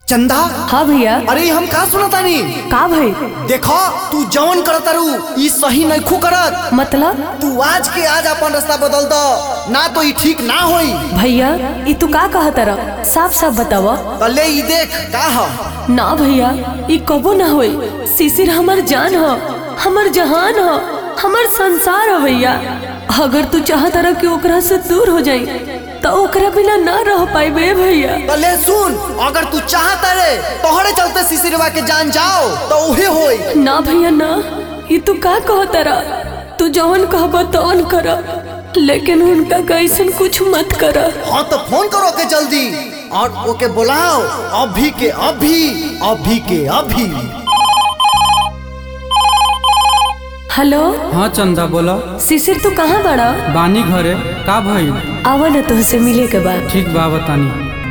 चंदा हाँ भैया अरे हम का सुनतानी का भाई देखो तू जवन करतारू ई सही नइखू करत मतलब तू आज के आज अपन रास्ता बदल दो ना तो ई ठीक ना होई भैया ई तू का कहा तर साफ साफ बतावा कले ई देख का ह ना भैया ई कबो ना होई शिशिर हमर जान ह हमर जहान ह हमर संसार ह भैया अगर तू चाहत रह कि ओकरा से दूर हो जाई तो ओकरा बिना ना रह पाइबे भैया कले सुन अगर तू चाहत रे तोहरे चलते सिसिरवा के जान जाओ तो उहे होई ना भैया ना ई तू का कह तरा तू जवन कहब तवन कर लेकिन उनका कैसन कुछ मत कर हाँ तो फोन करो के जल्दी और ओके बुलाओ अभी के अभी अभी के अभी हेलो हाँ चंदा बोला शिशिर तू कहाँ बड़ा बानी घरे का भइल आवा ना तुहसे मिले के बाद ठीक बा बतानी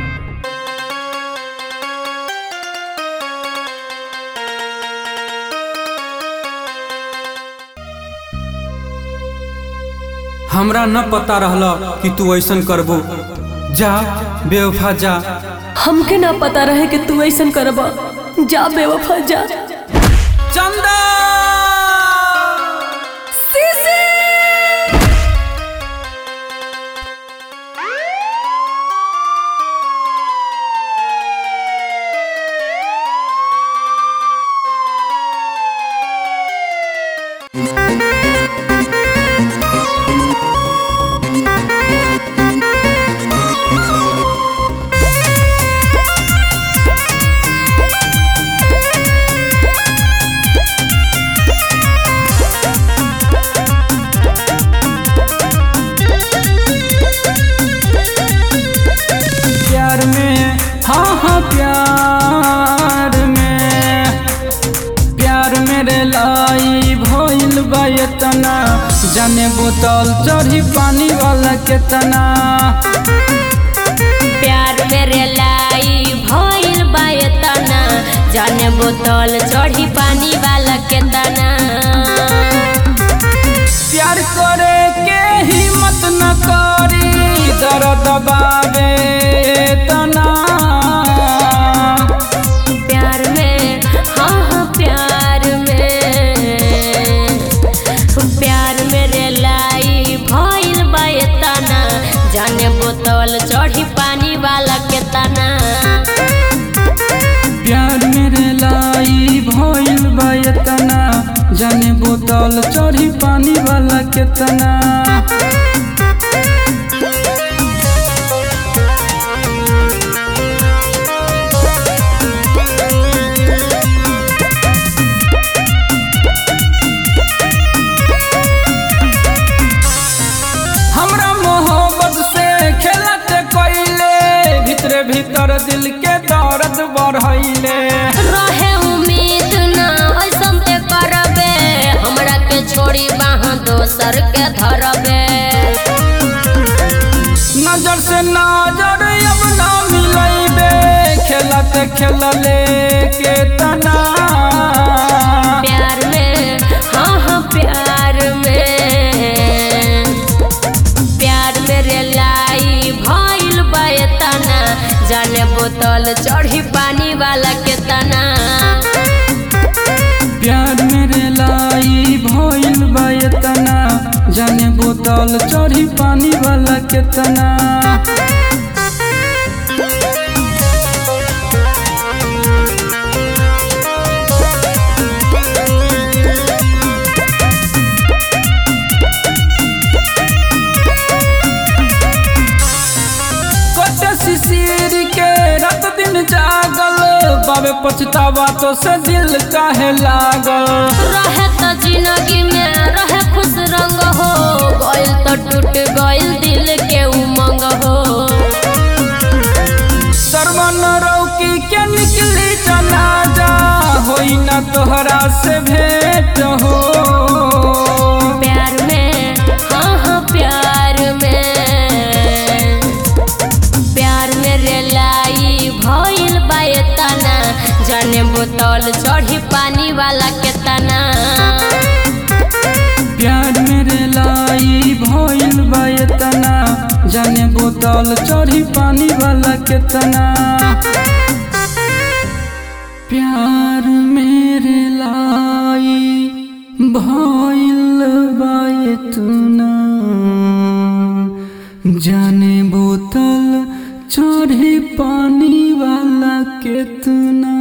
हमरा न पता रहला कि तू ऐसन करबो जा बेवफा जा हमके ना पता रहे कि तू ऐसन करबा जा बेवफा जा चंदा प्यार में हाँ हाँ प्यार में प्यार मेरे लाई भइल बा एतना जाने बोतल चढ़ी पानी वाला केतना प्यार मेरे लाई भइल बा एतना जाने बोतल चढ़ी पानी वाला केतना प्यार करे के हिम्मत न करी दर्द बाबे तना प्यार में हाँ हाँ प्यार में प्यार मेरे लाई भइल बा एतना जाने बोतल चढ़ी पानी वाला केतना प्यार मेरे लाई भइल बा एतना जाने बोतल चढ़ी पानी वाला केतना हमरा मोहब्बत से खेलत कइले भीतरे भीतर दिल के दर्द बढ़ैले रहे उम्मीद ना ऐसन ते करबे हमरा के छोड़ी बाह दोसर के धरबे नजर से नजर अब ना मिलैबे खेलत खेलले के तना प्यार में हाँ हाँ प्यार में प्यार मेरे लाई भइल बा एतना जाने बोतल चढ़ी पानी वाला के तना प्यार मेरे लाई भइल बा एतना जाने बोतल चढ़ी पानी वाला केतना कटे शिशिर के रात दिन जागल बाबे पछतावा तो से दिल काहे लागल रहे तो जिंदगी में रहे खुश रंग हो गइल तो टूट गइल दिल के उमंग हो सरवन रौकी के निकली जनाजा होई ना तोहरा से भेंट हो प्यार में हाँ हाँ प्यार में प्यार मेरे लाई भइल बा एतना जाने बोतल चढ़ी पानी वाला केतना प्यार मेरे लाई भइल बा एतना जाने बोतल चढ़ी पानी वाला केतना प्यार मेरे लाई भइल बा इतना जाने बोतल चढ़ी पानी वाला केतना